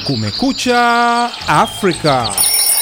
Kumekucha Afrika.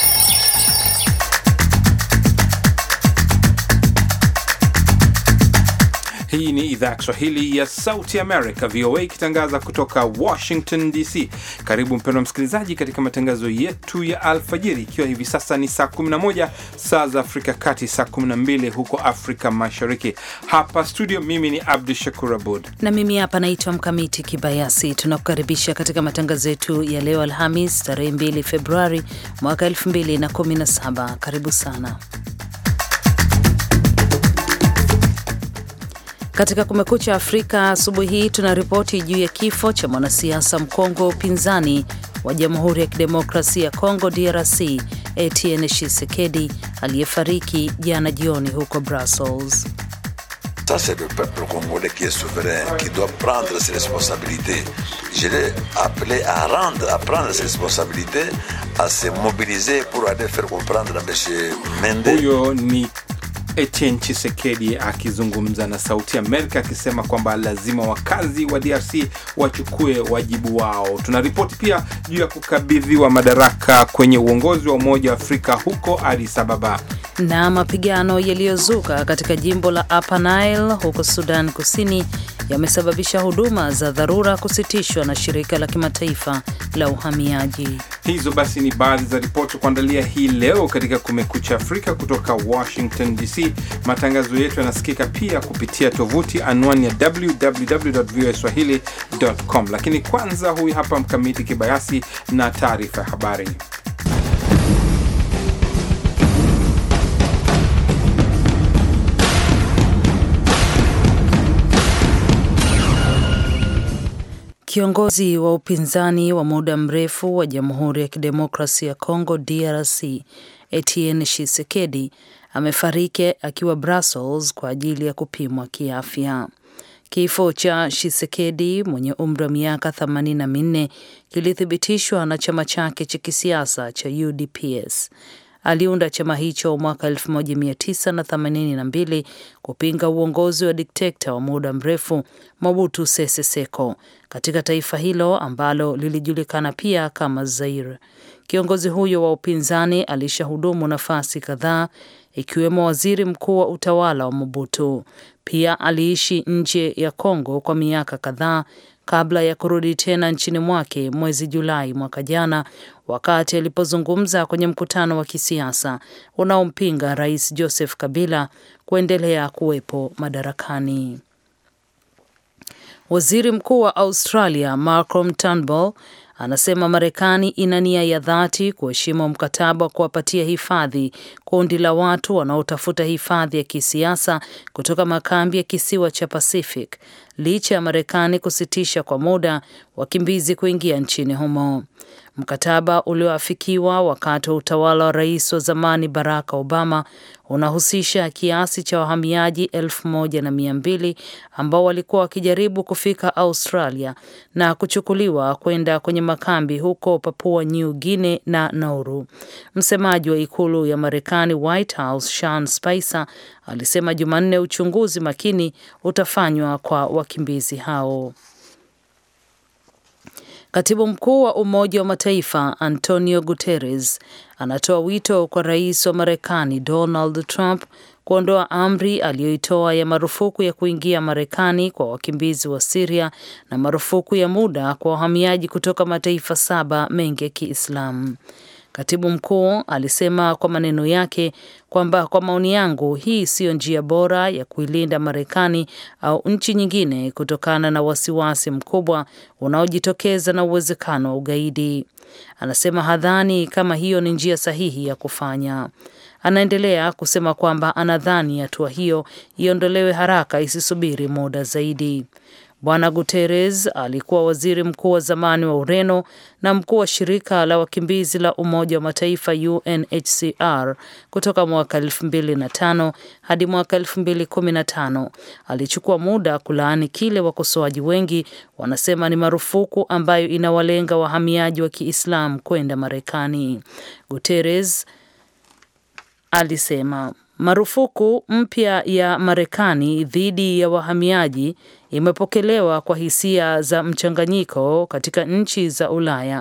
Hii ni idhaa ya Kiswahili ya Sauti America, VOA, ikitangaza kutoka Washington DC. Karibu mpendwa msikilizaji, katika matangazo yetu ya alfajiri, ikiwa hivi sasa ni saa 11 saa za Afrika Kati, saa 12 huko Afrika Mashariki. Hapa studio, mimi ni Abdu Shakur Abud na mimi hapa naitwa Mkamiti Kibayasi. Tunakukaribisha katika matangazo yetu ya leo Alhamis, tarehe 2 Februari mwaka 2017. Karibu sana Katika Kumekucha Afrika asubuhi hii tuna ripoti juu ya kifo cha mwanasiasa mkongwe wa upinzani wa Jamhuri ya Kidemokrasia ya Kongo DRC Etienne Tshisekedi aliyefariki jana jioni huko Brussels. Ça c'est le peuple congolais qui est souverain qui doit prendre ses responsabilités. Je l'ai appelé à rendre à prendre ses responsabilités à se mobiliser pour aller faire comprendre à M. Mende. Huyo ni Etienne Chisekedi akizungumza na Sauti Amerika akisema kwamba lazima wakazi wa DRC wachukue wajibu wao. Tunaripoti pia juu ya kukabidhiwa madaraka kwenye uongozi wa Umoja wa Afrika huko Addis Ababa na mapigano yaliyozuka katika jimbo la Upper Nile huko Sudan Kusini yamesababisha huduma za dharura kusitishwa na shirika la kimataifa la uhamiaji. Hizo basi ni baadhi za ripoti kuandalia hii leo katika Kumekucha Afrika kutoka Washington DC. Matangazo yetu yanasikika pia kupitia tovuti anwani ya www.voaswahili.com, lakini kwanza, huyu hapa Mkamiti Kibayasi na taarifa ya habari. Kiongozi wa upinzani wa muda mrefu wa Jamhuri ya Kidemokrasia ya Kongo DRC Etienne Tshisekedi amefariki akiwa Brussels kwa ajili ya kupimwa kiafya. Kifo cha Tshisekedi mwenye umri wa miaka 84 kilithibitishwa na chama chake cha kisiasa cha UDPS. Aliunda chama hicho mwaka 1982 kupinga uongozi wa dikteta wa muda mrefu Mobutu Sese Seko katika taifa hilo ambalo lilijulikana pia kama Zaire. Kiongozi huyo wa upinzani alishahudumu nafasi kadhaa ikiwemo waziri mkuu wa utawala wa Mobutu. Pia aliishi nje ya Kongo kwa miaka kadhaa kabla ya kurudi tena nchini mwake mwezi Julai mwaka jana, wakati alipozungumza kwenye mkutano wa kisiasa unaompinga Rais Joseph Kabila kuendelea kuwepo madarakani. Waziri Mkuu wa Australia Malcolm Turnbull anasema Marekani ina nia ya dhati kuheshimu mkataba wa kuwapatia hifadhi kundi la watu wanaotafuta hifadhi ya kisiasa kutoka makambi ya kisiwa cha Pacific licha ya Marekani kusitisha kwa muda wakimbizi kuingia nchini humo. Mkataba ulioafikiwa wakati wa utawala wa rais wa zamani Barack Obama unahusisha kiasi cha wahamiaji elfu moja na mia mbili ambao walikuwa wakijaribu kufika Australia na kuchukuliwa kwenda kwenye makambi huko Papua New Guinea na Nauru. Msemaji wa ikulu ya Marekani, White House, Sean Spicer alisema Jumanne uchunguzi makini utafanywa kwa wakimbizi hao. Katibu mkuu wa Umoja wa Mataifa Antonio Guterres anatoa wito kwa rais wa Marekani Donald Trump kuondoa amri aliyoitoa ya marufuku ya kuingia Marekani kwa wakimbizi wa Siria na marufuku ya muda kwa wahamiaji kutoka mataifa saba mengi ya Kiislamu. Katibu mkuu alisema kwa maneno yake kwamba kwa maoni yangu, hii siyo njia bora ya kuilinda Marekani au nchi nyingine kutokana na wasiwasi mkubwa unaojitokeza na uwezekano wa ugaidi. Anasema hadhani kama hiyo ni njia sahihi ya kufanya. Anaendelea kusema kwamba anadhani hatua hiyo iondolewe haraka, isisubiri muda zaidi. Bwana Guterres alikuwa waziri mkuu wa zamani wa Ureno na mkuu wa shirika la wakimbizi la Umoja wa Mataifa UNHCR kutoka mwaka 2005 hadi mwaka 2015. Alichukua muda kulaani kile wakosoaji wengi wanasema ni marufuku ambayo inawalenga wahamiaji wa Kiislamu kwenda Marekani. Guterres alisema Marufuku mpya ya Marekani dhidi ya wahamiaji imepokelewa kwa hisia za mchanganyiko katika nchi za Ulaya.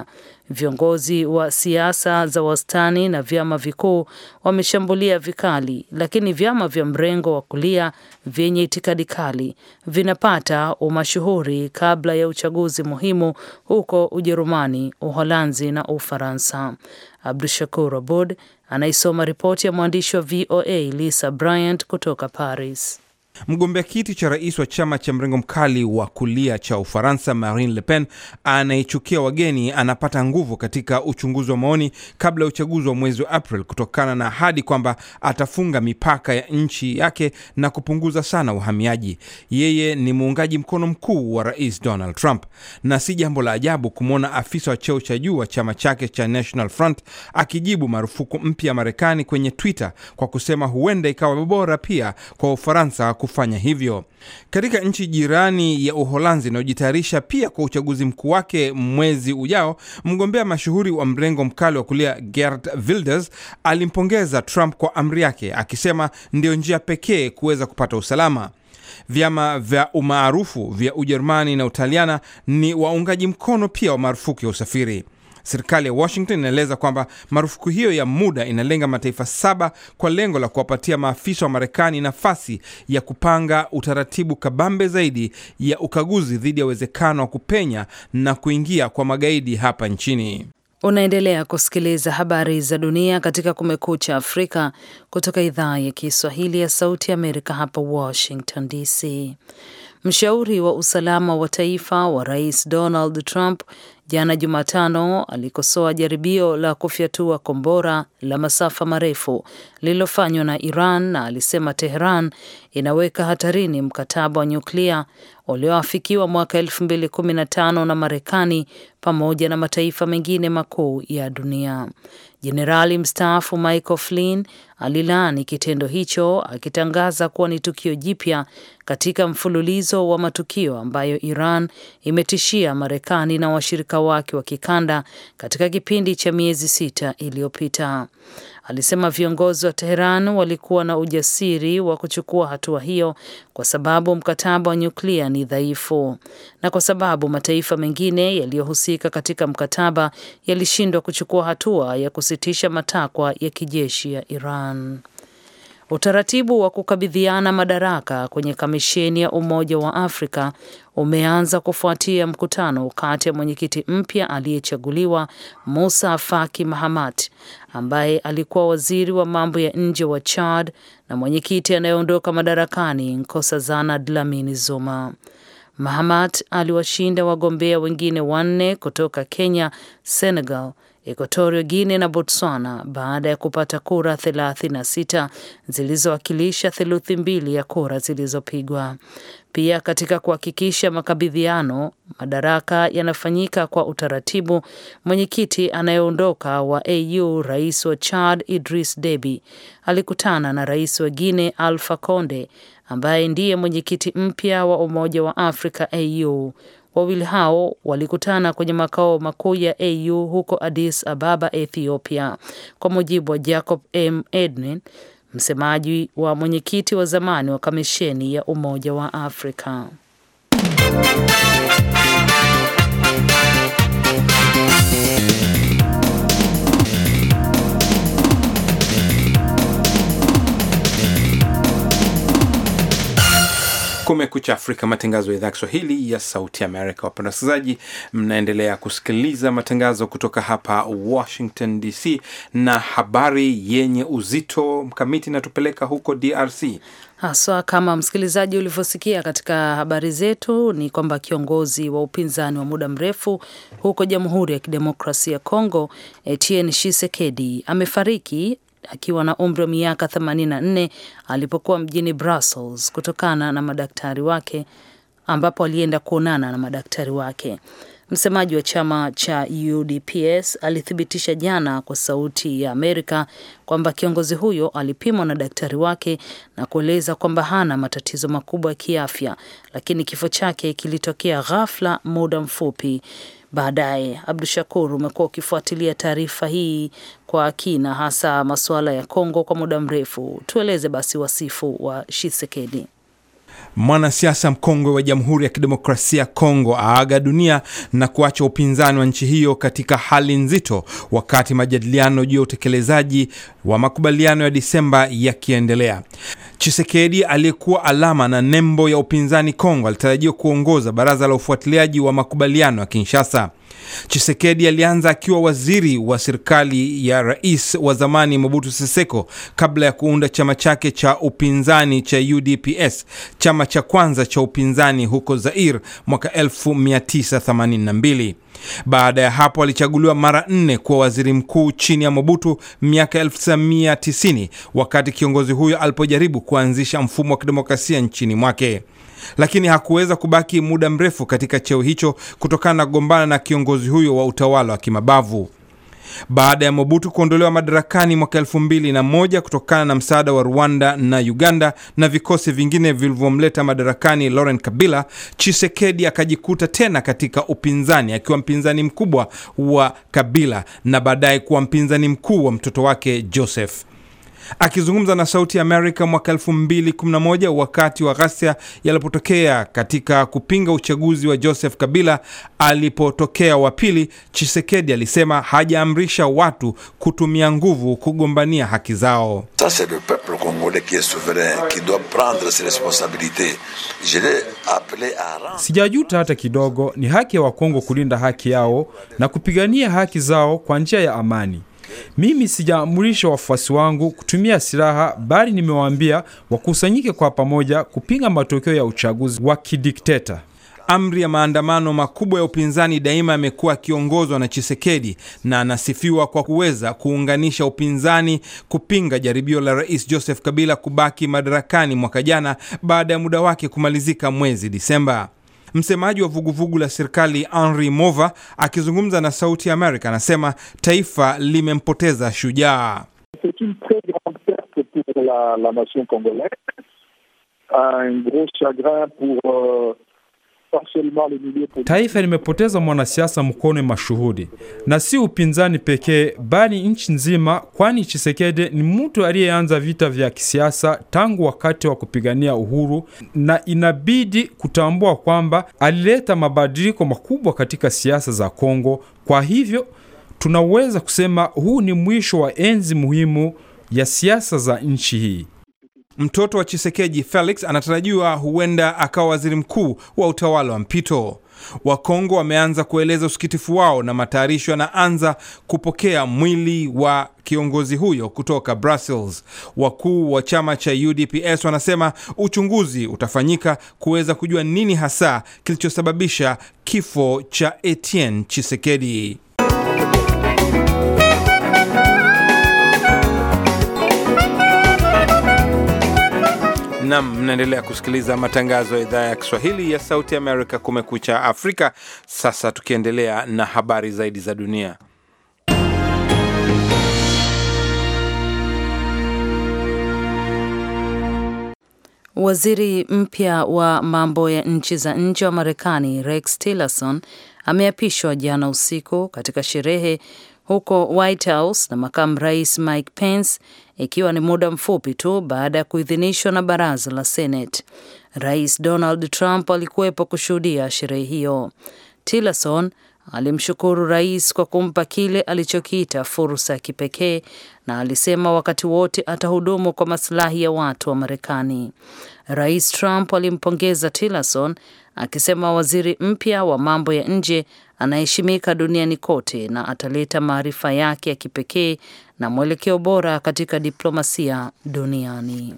Viongozi wa siasa za wastani na vyama vikuu wameshambulia vikali, lakini vyama vya mrengo wa kulia vyenye itikadi kali vinapata umashuhuri kabla ya uchaguzi muhimu huko Ujerumani, Uholanzi na Ufaransa. Abdu Shakur Abud anaisoma ripoti ya mwandishi wa VOA Lisa Bryant kutoka Paris. Mgombea kiti cha rais wa chama cha mrengo mkali wa kulia cha Ufaransa, Marine Le Pen, anayechukia wageni, anapata nguvu katika uchunguzi wa maoni kabla ya uchaguzi wa mwezi wa April kutokana na ahadi kwamba atafunga mipaka ya nchi yake na kupunguza sana uhamiaji. Yeye ni muungaji mkono mkuu wa rais Donald Trump, na si jambo la ajabu kumwona afisa wa cheo cha juu wa chama chake cha National Front akijibu marufuku mpya ya Marekani kwenye Twitter kwa kusema huenda ikawa bora pia kwa Ufaransa kufanya hivyo. Katika nchi jirani ya Uholanzi inayojitayarisha pia kwa uchaguzi mkuu wake mwezi ujao, mgombea mashuhuri wa mrengo mkali wa kulia Geert Wilders alimpongeza Trump kwa amri yake, akisema ndio njia pekee kuweza kupata usalama. Vyama vya umaarufu vya Ujerumani na Utaliana ni waungaji mkono pia wa marufuku ya usafiri. Serikali ya Washington inaeleza kwamba marufuku hiyo ya muda inalenga mataifa saba kwa lengo la kuwapatia maafisa wa Marekani nafasi ya kupanga utaratibu kabambe zaidi ya ukaguzi dhidi ya uwezekano wa kupenya na kuingia kwa magaidi hapa nchini. Unaendelea kusikiliza habari za dunia katika Kumekucha Afrika kutoka idhaa ya Kiswahili ya Sauti ya Amerika hapa Washington DC. Mshauri wa usalama wa taifa wa Rais Donald Trump jana Jumatano alikosoa jaribio la kufyatua kombora la masafa marefu lililofanywa na Iran na alisema Tehran inaweka hatarini mkataba wa nyuklia ulioafikiwa mwaka 2015 na Marekani pamoja na mataifa mengine makuu ya dunia. Jenerali mstaafu Michael Flynn alilaani kitendo hicho akitangaza kuwa ni tukio jipya katika mfululizo wa matukio ambayo Iran imetishia Marekani na washirika wake wa kikanda katika kipindi cha miezi sita iliyopita. Alisema viongozi wa Teheran walikuwa na ujasiri wa kuchukua hatua hiyo kwa sababu mkataba wa nyuklia ni dhaifu na kwa sababu mataifa mengine yaliyohusika katika mkataba yalishindwa kuchukua hatua ya kusitisha matakwa ya kijeshi ya Iran. Utaratibu wa kukabidhiana madaraka kwenye kamisheni ya Umoja wa Afrika umeanza kufuatia mkutano kati ya mwenyekiti mpya aliyechaguliwa Musa Faki Mahamat ambaye alikuwa waziri wa mambo ya nje wa Chad na mwenyekiti anayeondoka madarakani Nkosazana Dlamini Zuma. Mahamat aliwashinda wagombea wengine wanne kutoka Kenya, Senegal, Equatorio Guinea na Botswana baada ya kupata kura 36 zilizowakilisha theluthi mbili ya kura zilizopigwa. Pia katika kuhakikisha makabidhiano madaraka yanafanyika kwa utaratibu, mwenyekiti anayeondoka wa AU rais wa Chad Idris Deby alikutana na rais wa Guinea Alpha Conde ambaye ndiye mwenyekiti mpya wa Umoja wa Afrika AU. Wawili hao walikutana kwenye makao makuu ya AU huko Addis Ababa, Ethiopia, kwa mujibu wa Jacob M Edwin, msemaji wa mwenyekiti wa zamani wa kamisheni ya Umoja wa Afrika. Kumekucha Afrika, matangazo ya idhaa Kiswahili ya Sauti Amerika. Wapenda wasikilizaji, mnaendelea kusikiliza matangazo kutoka hapa Washington DC, na habari yenye uzito mkamiti inatupeleka huko DRC haswa kama msikilizaji ulivyosikia katika habari zetu, ni kwamba kiongozi wa upinzani wa muda mrefu huko Jamhuri ya Kidemokrasia ya Kongo, Etienne Tshisekedi amefariki akiwa na umri wa miaka 84 alipokuwa mjini Brussels kutokana na madaktari wake ambapo alienda kuonana na madaktari wake. Msemaji wa chama cha UDPS alithibitisha jana kwa Sauti ya Amerika kwamba kiongozi huyo alipimwa na daktari wake na kueleza kwamba hana matatizo makubwa ya kiafya, lakini kifo chake kilitokea ghafla muda mfupi baadaye. Abdu Shakur, umekuwa ukifuatilia taarifa hii kwa kina, hasa masuala ya Kongo kwa muda mrefu. Tueleze basi wasifu wa Shisekedi. Mwanasiasa mkongwe wa Jamhuri ya Kidemokrasia ya Kongo aaga dunia na kuacha upinzani wa nchi hiyo katika hali nzito, wakati majadiliano juu ya utekelezaji wa makubaliano ya Disemba yakiendelea. Chisekedi aliyekuwa alama na nembo ya upinzani Kongo alitarajiwa kuongoza baraza la ufuatiliaji wa makubaliano ya Kinshasa. Chisekedi alianza akiwa waziri wa serikali ya rais wa zamani Mobutu Seseko kabla ya kuunda chama chake cha upinzani cha UDPS, chama cha kwanza cha upinzani huko Zaire mwaka 1982. Baada ya hapo alichaguliwa mara nne kuwa waziri mkuu chini ya Mobutu miaka 1990 wakati kiongozi huyo alipojaribu kuanzisha mfumo wa kidemokrasia nchini mwake lakini hakuweza kubaki muda mrefu katika cheo hicho kutokana na kugombana na kiongozi huyo wa utawala wa kimabavu. Baada ya Mobutu kuondolewa madarakani mwaka elfu mbili na moja kutokana na msaada wa Rwanda na Uganda na vikosi vingine vilivyomleta madarakani Laurent Kabila, Chisekedi akajikuta tena katika upinzani akiwa mpinzani mkubwa wa Kabila na baadaye kuwa mpinzani mkuu wa mtoto wake Joseph. Akizungumza na Sauti ya Amerika mwaka 2011 wakati wa ghasia yalipotokea katika kupinga uchaguzi wa Joseph Kabila alipotokea wa pili, Chisekedi alisema hajaamrisha watu kutumia nguvu kugombania haki zao. Ça, c'est le peuple congolais qui est souverain, qui doit prendre ses responsabilités. Je l'ai appelé à rendre. Sijajuta hata kidogo. Ni haki ya Wakongo kulinda haki yao na kupigania haki zao kwa njia ya amani. Mimi sijaamurisha wafuasi wangu kutumia silaha, bali nimewaambia wakusanyike kwa pamoja kupinga matokeo ya uchaguzi wa kidikteta. Amri ya maandamano makubwa ya upinzani daima yamekuwa akiongozwa na Chisekedi na anasifiwa kwa kuweza kuunganisha upinzani kupinga jaribio la Rais Joseph Kabila kubaki madarakani mwaka jana baada ya muda wake kumalizika mwezi Disemba. Msemaji wa vuguvugu la serikali Henry Mova akizungumza na Sauti ya Amerika anasema taifa limempoteza shujaa. C'est une très grande perte pour la, la nation congolaise, un gros chagrin pour euh, pas seulement les milieux politiques. Taifa limepoteza mwanasiasa mkone mashuhudi, na si upinzani pekee, bali nchi nzima, kwani Chisekedi ni mtu aliyeanza vita vya kisiasa tangu wakati wa kupigania uhuru, na inabidi kutambua kwamba alileta mabadiliko makubwa katika siasa za Kongo. Kwa hivyo tunaweza kusema huu ni mwisho wa enzi muhimu ya siasa za nchi hii. Mtoto wa Chisekeji Felix anatarajiwa huenda akawa waziri mkuu wa utawala wa mpito. Wakongo wameanza kueleza usikitifu wao na matayarisho yanaanza kupokea mwili wa kiongozi huyo kutoka Brussels. Wakuu wa chama cha UDPS wanasema uchunguzi utafanyika kuweza kujua nini hasa kilichosababisha kifo cha Etienne Chisekedi. Nam, mnaendelea kusikiliza matangazo ya idhaa ya Kiswahili ya Sauti Amerika, Kumekucha Afrika. Sasa tukiendelea na habari zaidi za dunia. Waziri mpya wa mambo ya nchi za nje wa Marekani Rex Tillerson ameapishwa jana usiku katika sherehe huko White House na makamu rais Mike Pence, ikiwa ni muda mfupi tu baada ya kuidhinishwa na baraza la Senate. Rais Donald Trump alikuwepo kushuhudia sherehe hiyo. Tillerson alimshukuru rais kwa kumpa kile alichokiita fursa ya kipekee na alisema wakati wote atahudumu kwa masilahi ya watu wa Marekani. Rais Trump alimpongeza Tillerson akisema waziri mpya wa mambo ya nje anaheshimika duniani kote na ataleta maarifa yake ya kipekee na mwelekeo bora katika diplomasia duniani.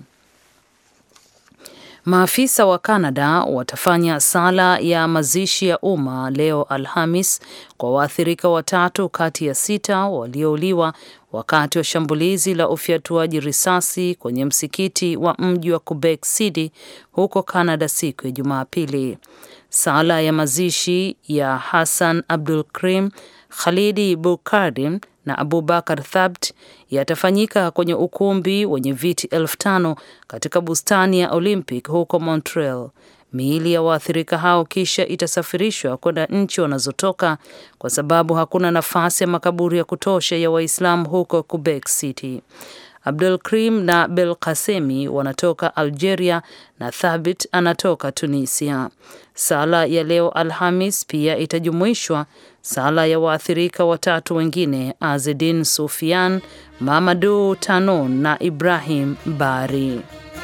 Maafisa wa Kanada watafanya sala ya mazishi ya umma leo Alhamis kwa waathirika watatu kati ya sita waliouliwa wakati wa shambulizi la ufyatuaji risasi kwenye msikiti wa mji wa Quebec City huko Canada siku ya Jumapili. Sala ya mazishi ya Hassan Abdul Krim, Khalidi Bukardim na Abubakar Thabt yatafanyika kwenye ukumbi wenye viti elfu tano katika bustani ya Olympic huko Montreal. Miili ya waathirika hao kisha itasafirishwa kwenda nchi wanazotoka kwa sababu hakuna nafasi ya makaburi ya kutosha ya Waislamu huko Quebec City. Abdul Krim na Bel Kasemi wanatoka Algeria na Thabit anatoka Tunisia. Sala ya leo Alhamis pia itajumuishwa sala ya waathirika watatu wengine Azedin Sufian, Mamadu Tanon na Ibrahim Bari.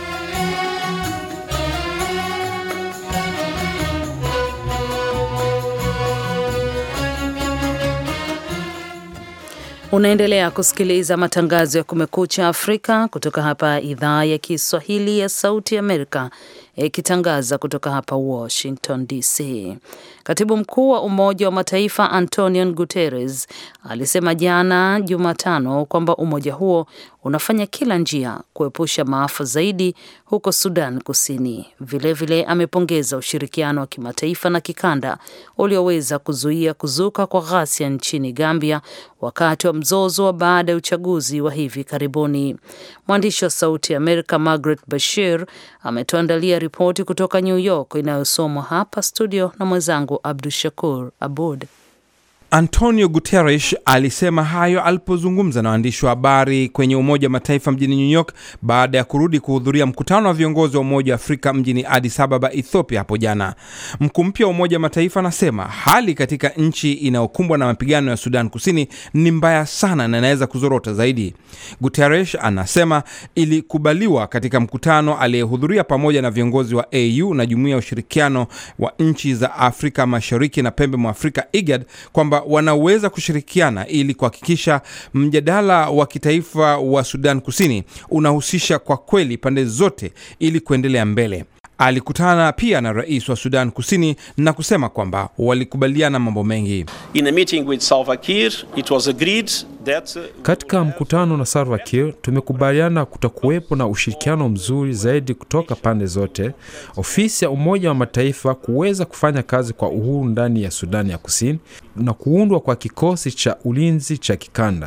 Unaendelea kusikiliza matangazo ya Kumekucha Afrika kutoka hapa idhaa ya Kiswahili ya Sauti Amerika ikitangaza kutoka hapa Washington DC. Katibu mkuu wa Umoja wa Mataifa Antonio Guterres alisema jana Jumatano kwamba umoja huo unafanya kila njia kuepusha maafa zaidi huko Sudan Kusini. Vilevile vile amepongeza ushirikiano wa kimataifa na kikanda ulioweza kuzuia kuzuka kwa ghasia nchini Gambia wakati wa mzozo wa baada ya uchaguzi wa hivi karibuni. Mwandishi wa Sauti ya Amerika Margaret Bashir ametuandalia ripoti kutoka New York inayosomwa hapa studio na mwenzangu Abdu Shakur Abud. Antonio Guterres alisema hayo alipozungumza na waandishi wa habari kwenye Umoja wa Mataifa mjini New York baada ya kurudi kuhudhuria mkutano wa viongozi wa Umoja wa Afrika mjini Addis Ababa, Ethiopia hapo jana. Mkuu mpya wa Umoja wa Mataifa anasema hali katika nchi inayokumbwa na mapigano ya Sudan Kusini ni mbaya sana na inaweza kuzorota zaidi. Guterres anasema ilikubaliwa katika mkutano aliyehudhuria pamoja na viongozi wa AU na Jumuiya ya Ushirikiano wa Nchi za Afrika Mashariki na Pembe mwa Afrika IGAD kwamba wanaweza kushirikiana ili kuhakikisha mjadala wa kitaifa wa Sudan Kusini unahusisha kwa kweli pande zote ili kuendelea mbele. Alikutana pia na rais wa Sudan Kusini na kusema kwamba walikubaliana mambo mengi. In a meeting with Salva Kiir, it was agreed that, uh, Katika mkutano na Salva Kiir tumekubaliana kutakuwepo na ushirikiano mzuri zaidi kutoka pande zote, ofisi ya Umoja wa Mataifa kuweza kufanya kazi kwa uhuru ndani ya Sudani ya Kusini na kuundwa kwa kikosi cha ulinzi cha kikanda.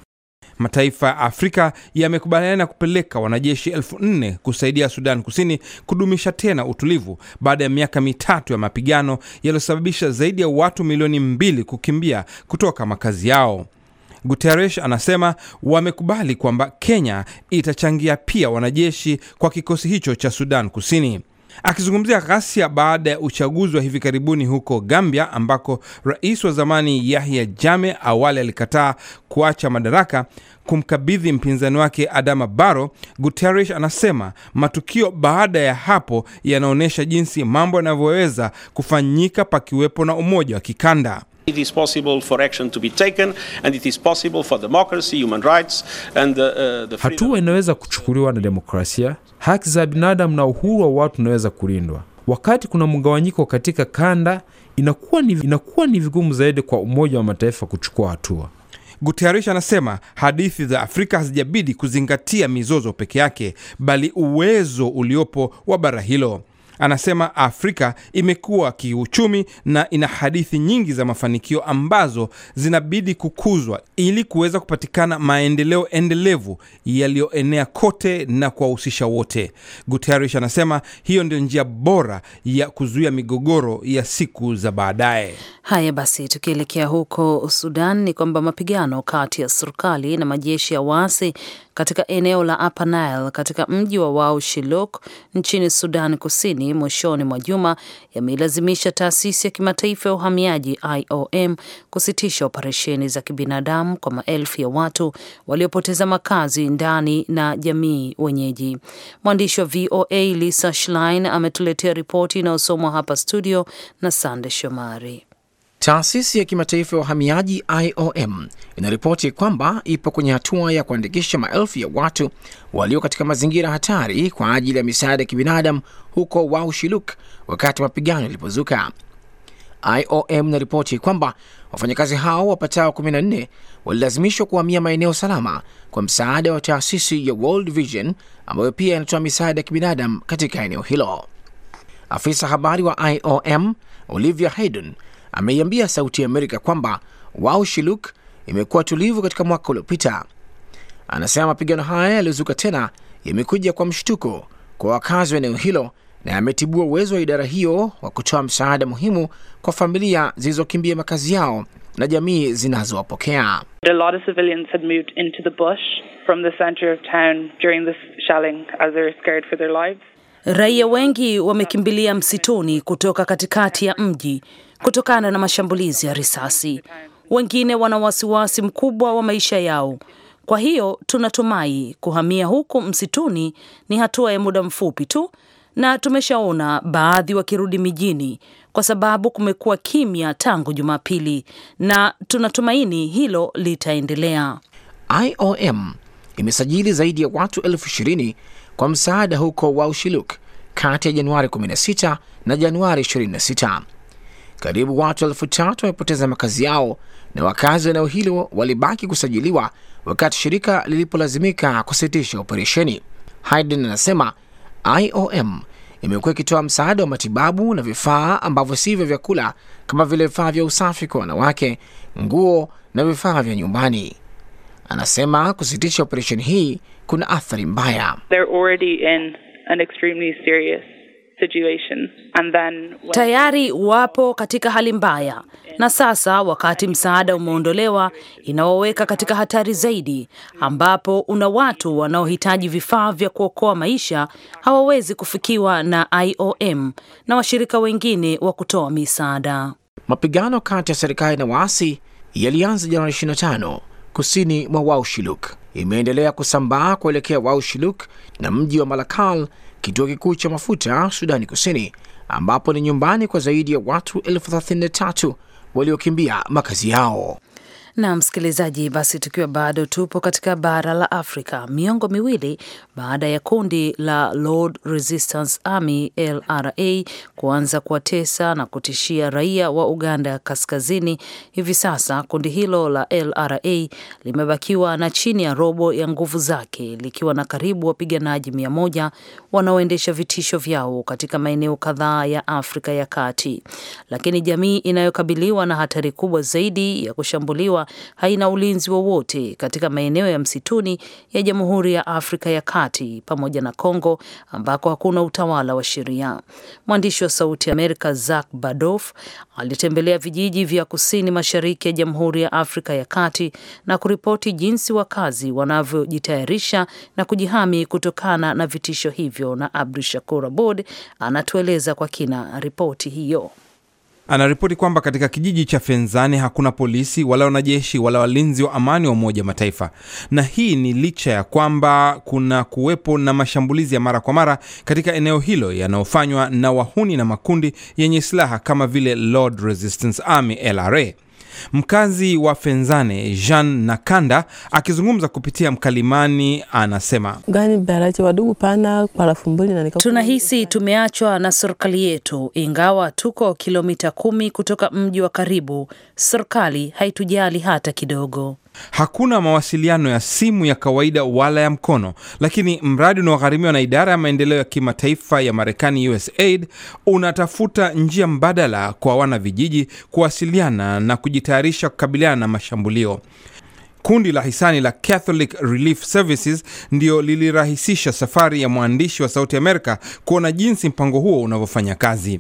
Mataifa ya Afrika yamekubaliana kupeleka wanajeshi elfu nne kusaidia Sudan Kusini kudumisha tena utulivu baada ya miaka mitatu ya mapigano yaliyosababisha zaidi ya watu milioni mbili kukimbia kutoka makazi yao. Guterres anasema wamekubali kwamba Kenya itachangia pia wanajeshi kwa kikosi hicho cha Sudan Kusini. Akizungumzia ghasia baada ya uchaguzi wa hivi karibuni huko Gambia ambako rais wa zamani Yahya Jammeh awali alikataa kuacha madaraka kumkabidhi mpinzani wake Adama Barrow, Guterres anasema matukio baada ya hapo yanaonyesha jinsi mambo yanavyoweza kufanyika pakiwepo na umoja wa kikanda. it is possible for action to be taken and it is possible for democracy, human rights and uh, uh, the freedom. Hatua inaweza kuchukuliwa na demokrasia, haki za binadamu na uhuru wa watu unaweza kulindwa. Wakati kuna mgawanyiko katika kanda, inakuwa ni, inakuwa ni vigumu zaidi kwa Umoja wa Mataifa kuchukua hatua. Guterres anasema hadithi za Afrika hazijabidi kuzingatia mizozo peke yake, bali uwezo uliopo wa bara hilo. Anasema Afrika imekuwa kiuchumi na ina hadithi nyingi za mafanikio ambazo zinabidi kukuzwa ili kuweza kupatikana maendeleo endelevu yaliyoenea kote na kuwahusisha wote. Guterres anasema hiyo ndio njia bora ya kuzuia migogoro ya siku za baadaye. Haya basi, tukielekea huko Sudan ni kwamba mapigano kati ya serikali na majeshi ya waasi katika eneo la Upper Nile katika mji wa Wau Shiluk nchini Sudan Kusini mwishoni mwa juma yameilazimisha taasisi ya kimataifa ya uhamiaji IOM kusitisha operesheni za kibinadamu kwa maelfu ya watu waliopoteza makazi ndani na jamii wenyeji. Mwandishi wa VOA Lisa Schlein ametuletea ripoti inayosomwa hapa studio na Sande Shomari. Taasisi ya kimataifa ya uhamiaji IOM inaripoti kwamba ipo kwenye hatua ya kuandikisha maelfu ya watu walio katika mazingira hatari kwa ajili ya misaada ya kibinadamu huko Wau Shiluk wakati mapigano yalipozuka. IOM inaripoti kwamba wafanyakazi hao wapatao 14 walilazimishwa kuhamia maeneo salama kwa msaada wa taasisi ya World Vision ambayo pia inatoa misaada ya kibinadamu katika eneo hilo. Afisa habari wa IOM Olivia Hayden ameiambia Sauti ya Amerika kwamba Wau Shiluk imekuwa tulivu katika mwaka uliopita. Anasema mapigano haya yaliyozuka tena yamekuja kwa mshtuko kwa wakazi wa eneo hilo na yametibua uwezo wa idara hiyo wa kutoa msaada muhimu kwa familia zilizokimbia makazi yao na jamii zinazowapokea. A lot of civilians had moved into the bush from the center of town during this shelling as they were scared for their lives. Raia wengi wamekimbilia msituni kutoka katikati ya mji kutokana na mashambulizi ya risasi. Wengine wana wasiwasi mkubwa wa maisha yao. Kwa hiyo tunatumai kuhamia huku msituni ni hatua ya muda mfupi tu, na tumeshaona baadhi wakirudi mijini kwa sababu kumekuwa kimya tangu Jumapili, na tunatumaini hilo litaendelea. IOM imesajili zaidi ya watu elfu ishirini kwa msaada huko Waushiluk kati ya Januari 16 na Januari 26. Karibu watu elfu tatu wamepoteza makazi yao na wakazi wa eneo hilo walibaki kusajiliwa wakati shirika lilipolazimika kusitisha operesheni. Hayden anasema IOM imekuwa ikitoa msaada wa matibabu na vifaa ambavyo si vya vyakula kama vile vifaa vya usafi kwa wanawake, nguo na vifaa vya nyumbani. Anasema kusitisha operesheni hii kuna athari mbaya. They're already in an extremely serious situation. And then when Tayari wapo katika hali mbaya, na sasa wakati msaada umeondolewa, inawaweka katika hatari zaidi, ambapo una watu wanaohitaji vifaa vya kuokoa maisha hawawezi kufikiwa na IOM na washirika wengine wa kutoa misaada. Mapigano kati ya serikali na waasi yalianza Januari 25 kusini mwa Waushiluk, imeendelea kusambaa kuelekea Waushiluk na mji wa Malakal, kituo kikuu cha mafuta Sudani Kusini, ambapo ni nyumbani kwa zaidi ya watu elfu thelathini na tatu waliokimbia makazi yao. Na msikilizaji, basi tukiwa bado tupo katika bara la Afrika, miongo miwili baada ya kundi la Lord Resistance Army LRA kuanza kuwatesa na kutishia raia wa Uganda ya kaskazini, hivi sasa kundi hilo la LRA limebakiwa na chini ya robo ya nguvu zake, likiwa na karibu wapiganaji mia moja wanaoendesha vitisho vyao katika maeneo kadhaa ya Afrika ya Kati, lakini jamii inayokabiliwa na hatari kubwa zaidi ya kushambuliwa haina ulinzi wowote katika maeneo ya msituni ya Jamhuri ya Afrika ya Kati pamoja na Kongo ambako hakuna utawala wa sheria. Mwandishi wa Sauti ya Amerika Zak Badof alitembelea vijiji vya kusini mashariki ya Jamhuri ya Afrika ya Kati na kuripoti jinsi wakazi wanavyojitayarisha na kujihami kutokana na vitisho hivyo, na Abdu Shakur Abod anatueleza kwa kina ripoti hiyo. Anaripoti kwamba katika kijiji cha Fenzani hakuna polisi wala wanajeshi wala walinzi wa amani wa Umoja wa Mataifa, na hii ni licha ya kwamba kuna kuwepo na mashambulizi ya mara kwa mara katika eneo hilo yanayofanywa na wahuni na makundi yenye silaha kama vile Lord Resistance Army LRA. Mkazi wa Fenzane Jean Nakanda akizungumza kupitia mkalimani anasema gani barache wadugu pana parafumbuli na nika Tunahisi tumeachwa na serikali yetu, ingawa tuko kilomita kumi kutoka mji wa karibu. Serikali haitujali hata kidogo. Hakuna mawasiliano ya simu ya kawaida wala ya mkono, lakini mradi unaogharimiwa na idara ya maendeleo ya kimataifa ya Marekani, USAID, unatafuta njia mbadala kwa wana vijiji kuwasiliana na kujitayarisha kukabiliana na mashambulio. Kundi la hisani la Catholic Relief Services ndio lilirahisisha safari ya mwandishi wa Sauti Amerika kuona jinsi mpango huo unavyofanya kazi.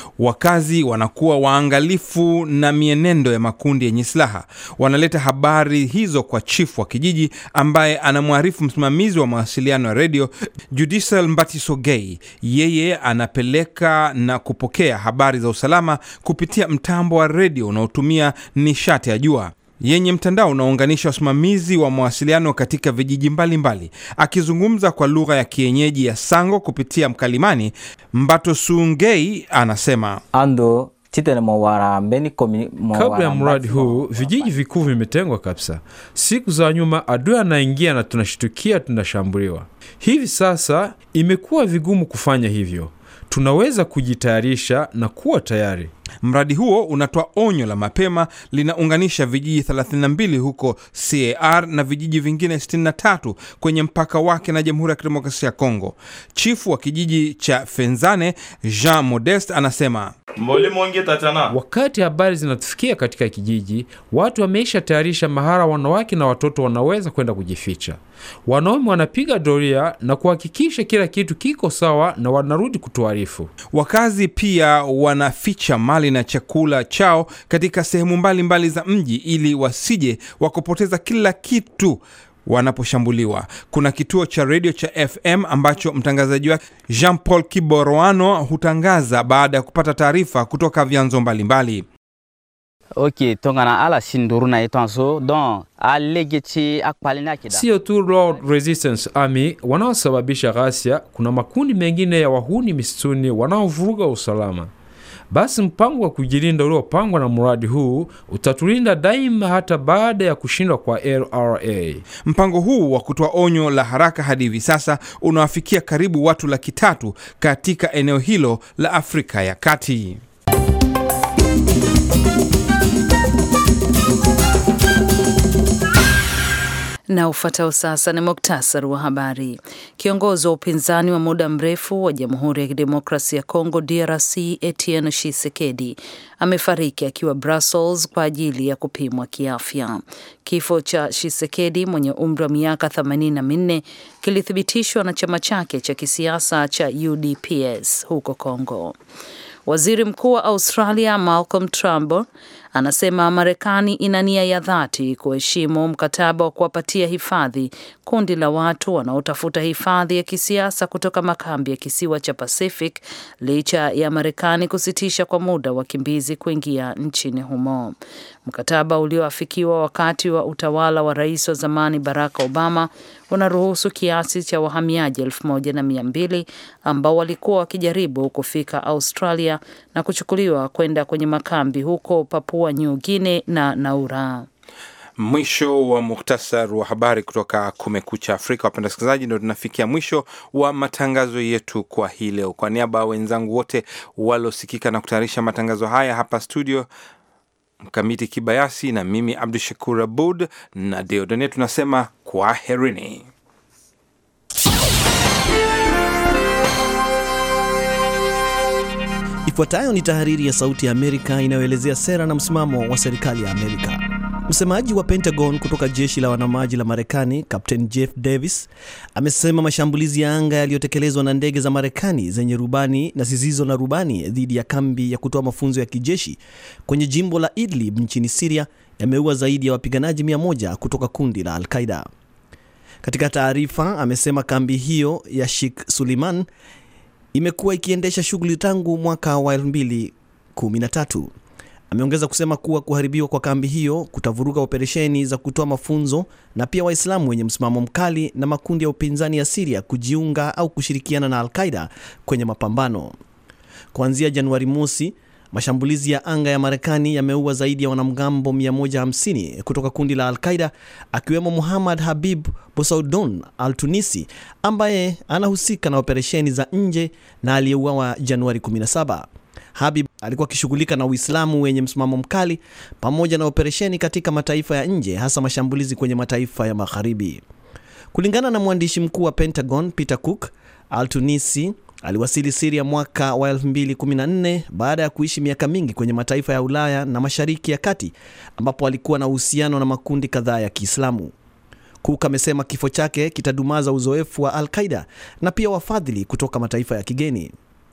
Wakazi wanakuwa waangalifu na mienendo ya makundi yenye silaha. Wanaleta habari hizo kwa chifu wa kijiji ambaye anamwarifu msimamizi wa mawasiliano ya redio Judicial Mbatisogei. Yeye anapeleka na kupokea habari za usalama kupitia mtambo wa redio unaotumia nishati ya jua yenye mtandao unaounganisha wasimamizi wa mawasiliano katika vijiji mbalimbali mbali. Akizungumza kwa lugha ya kienyeji ya Sango kupitia mkalimani, Mbatosungei anasema ando chitene mowarambeni komi Kabla ya mradi huu vijiji vikuu vimetengwa kabisa. Siku za nyuma adui anaingia na tunashtukia tunashambuliwa. Hivi sasa imekuwa vigumu kufanya hivyo. Tunaweza kujitayarisha na kuwa tayari. Mradi huo unatoa onyo la mapema, linaunganisha vijiji 32 huko CAR na vijiji vingine 63 kwenye mpaka wake na Jamhuri ya Kidemokrasia ya Kongo. Chifu wa kijiji cha Fenzane Jean Modeste anasema Wakati habari zinatufikia katika kijiji, watu wameisha tayarisha mahara wanawake na watoto wanaweza kwenda kujificha. Wanaume wanapiga doria na kuhakikisha kila kitu kiko sawa na wanarudi kutuarifu. wakazi pia wanaficha mali mbali na chakula chao katika sehemu mbalimbali za mji ili wasije wakupoteza kila kitu wanaposhambuliwa. Kuna kituo cha redio cha FM ambacho mtangazaji wake Jean Paul Kiboroano hutangaza baada ya kupata taarifa kutoka vyanzo mbalimbali. ok tongana ala sinduruna ye tɔn so donc a lege ci a kpalina kida Sio tu Lord Resistance Army wanaosababisha ghasia, kuna makundi mengine ya wahuni misituni wanaovuruga usalama. Basi mpango wa kujilinda uliopangwa na mradi huu utatulinda daima hata baada ya kushindwa kwa LRA. Mpango huu wa kutoa onyo la haraka hadi hivi sasa unawafikia karibu watu laki tatu katika eneo hilo la Afrika ya Kati. Na ufuatao sasa ni muktasari wa habari. Kiongozi wa upinzani wa muda mrefu wa Jamhuri ya Kidemokrasia ya Kongo DRC Etienne Tshisekedi amefariki akiwa Brussels kwa ajili ya kupimwa kiafya. Kifo cha Tshisekedi mwenye umri wa miaka 84 kilithibitishwa na chama chake cha kisiasa cha UDPS huko Kongo. Waziri Mkuu wa Australia Malcolm Turnbull anasema Marekani ina nia ya dhati kuheshimu mkataba wa kuwapatia hifadhi kundi la watu wanaotafuta hifadhi ya kisiasa kutoka makambi ya kisiwa cha Pacific licha ya Marekani kusitisha kwa muda wakimbizi kuingia nchini humo. Mkataba ulioafikiwa wakati wa utawala wa rais wa zamani Barack Obama unaruhusu kiasi cha wahamiaji elfu moja na mia mbili ambao walikuwa wakijaribu kufika Australia na kuchukuliwa kwenda kwenye makambi huko Papua New Guinea na Naura. Mwisho wa muhtasar wa habari kutoka Kumekucha Afrika. Wapenda wasikilizaji, ndio tunafikia mwisho wa matangazo yetu kwa hii leo. Kwa niaba ya wenzangu wote waliosikika na kutayarisha matangazo haya hapa studio, Mkamiti Kibayasi na mimi Abdu Shakur Abud na Deodone, tunasema kwaherini. Ifuatayo ni tahariri ya Sauti ya Amerika inayoelezea sera na msimamo wa serikali ya Amerika. Msemaji wa Pentagon kutoka jeshi la wanamaji la Marekani, Captain Jeff Davis, amesema mashambulizi ya anga yaliyotekelezwa na ndege za Marekani zenye rubani na zisizo na rubani dhidi ya kambi ya kutoa mafunzo ya kijeshi kwenye jimbo la Idlib nchini Siria yameua zaidi ya wapiganaji 100 kutoka kundi la Al-Qaida. Katika taarifa, amesema kambi hiyo ya Sheikh Suleiman imekuwa ikiendesha shughuli tangu mwaka wa 2013. Ameongeza kusema kuwa kuharibiwa kwa kambi hiyo kutavuruga operesheni za kutoa mafunzo na pia Waislamu wenye msimamo mkali na makundi ya upinzani ya Siria kujiunga au kushirikiana na Al-Qaida kwenye mapambano. Kuanzia Januari mosi, mashambulizi ya anga ya Marekani yameua zaidi ya wanamgambo 150 kutoka kundi la Al-Qaida akiwemo Muhammad Habib Bosaudon Al-Tunisi ambaye anahusika na operesheni za nje na aliyeuawa Januari 17. Habib alikuwa akishughulika na Uislamu wenye msimamo mkali pamoja na operesheni katika mataifa ya nje, hasa mashambulizi kwenye mataifa ya magharibi. Kulingana na mwandishi mkuu wa Pentagon Peter Cook, Al-Tunisi aliwasili Siria mwaka wa 2014 baada ya kuishi miaka mingi kwenye mataifa ya Ulaya na Mashariki ya Kati ambapo alikuwa na uhusiano na makundi kadhaa ya Kiislamu. Cook amesema kifo chake kitadumaza uzoefu wa Al-Qaida na pia wafadhili kutoka mataifa ya kigeni.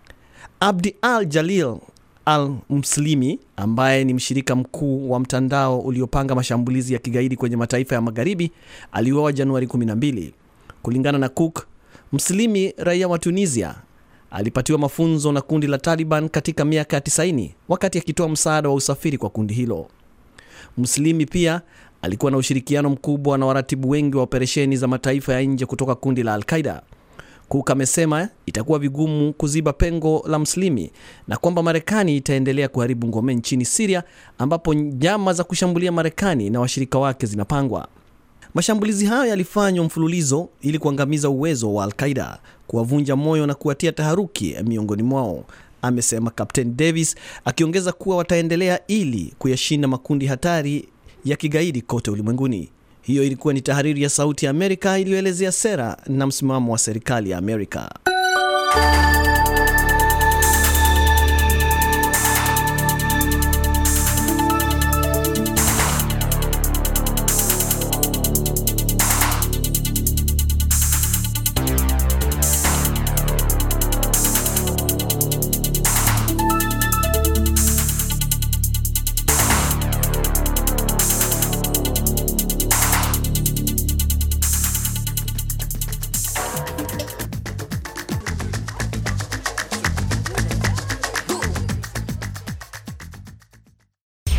Abdi Al Jalil Al Mslimi ambaye ni mshirika mkuu wa mtandao uliopanga mashambulizi ya kigaidi kwenye mataifa ya magharibi aliuawa Januari 12. Kulingana na Cook, Mslimi raia wa Tunisia alipatiwa mafunzo na kundi la Taliban katika miaka ya 90 wakati akitoa msaada wa usafiri kwa kundi hilo. Mslimi pia alikuwa na ushirikiano mkubwa na waratibu wengi wa operesheni za mataifa ya nje kutoka kundi la Al-Qaida. Cook amesema itakuwa vigumu kuziba pengo la Mslimi na kwamba Marekani itaendelea kuharibu ngome nchini Siria ambapo njama za kushambulia Marekani na washirika wake zinapangwa. Mashambulizi hayo yalifanywa mfululizo ili kuangamiza uwezo wa Al-Qaida, kuwavunja moyo na kuwatia taharuki miongoni mwao, amesema Captain Davis, akiongeza kuwa wataendelea ili kuyashinda makundi hatari ya kigaidi kote ulimwenguni. Hiyo ilikuwa ni tahariri ya Sauti ya Amerika iliyoelezea sera na msimamo wa serikali ya Amerika.